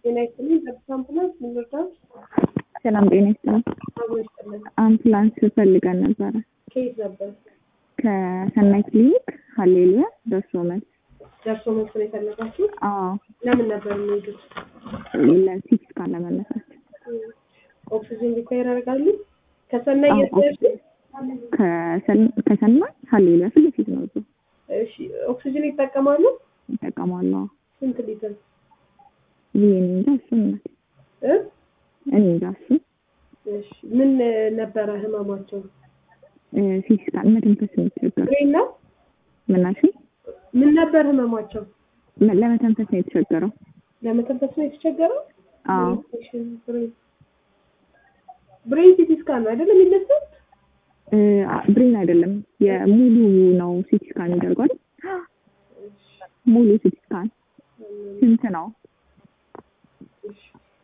ጤና ይስጥልኝ። ጠብታ አምቡላንስ ምን ልርዳዎት? ሰላም ጤና ይስጥልኝ። አብሮ ይስጥልን። አምቡላንስ ፈልገን ነበረ ከየት ነበር? ከሰናይ ክሊኒክ ሀሌሉያ ደርሶ መልስ። ደርሶ መልስ ነው የፈለጋችሁ? አዎ ለምን ነበር የሚሄዱት? ለሲቲ ስካን ለመነሳት ኦክሲጅን ሪኳየር ያደርጋሉ? ከሰናይ አዎ፣ የት ደርሱ? ከሰን- ከሰናይ ሀሌሉያ ፊት ለፊት ነው እዛው እሺ፣ ኦክሲጅን ይጠቀማሉ? ይጠቀማሉ። አዎ። ስንት ሊትር? ብዬ እኔ እንጃ እሱ እናት እ? እኔ እንጃ እሱ እሺ፣ ምን እ, ነበረ ህመማቸው? ሲቲ ስካን መተንፈስ የሚቸገሩ ብሬን ነው? ምናሽ ምን ነበር ህመማቸው? ለመተንፈስ ነው የተቸገረው። ለመተንፈስ ነው የተቸገረው? አዎ ብሬን ብሬን ሲቲ ስካን ነው አይደለም የሚነሳው? እ፣ ብሬን አይደለም የሙሉ ነው ሲቲ ስካን የሚደርገው ሙሉ ሲቲ ስካን ስንት ነው? እሺ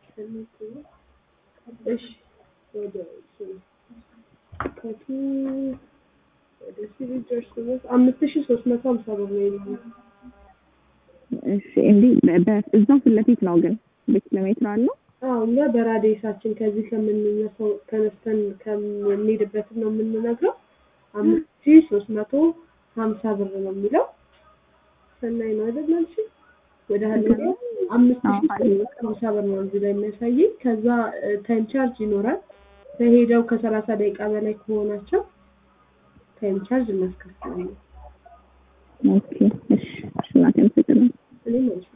እሺ ወደ ከቱ ወደ ሲቪል ጀርስ ድረስ አምስት ሺህ ሶስት መቶ ሀምሳ ብር ነው የሚሆነው። እሺ እንዲህ በ- በ- እዛው ፊት ለፊት ነው ግን በኪሎ ሜትር አለው። አዎ እኛ በራዲየሳችን ከዚህ ከምንነሳው ተነስተን ከምንሄድበት ነው የምንነግረው። አምስት ሺህ ሶስት መቶ ሀምሳ ብር ነው የሚለው። ሰናይ ነው አይደል አልሽኝ? ወደ ሀሌሉ አምስት ሺህ ሶስት መቶ ሀምሳ ብር ነው እዚህ ላይ የሚያሳየኝ። ከዛ ታይም ቻርጅ ይኖራል። ከሄደው ከሰላሳ ደቂቃ በላይ ከሆናቸው ታይም ቻርጅ እናስከፍላለን። ኦኬ እሺ እሺ እናቴ አመሰግናለሁ። እኔም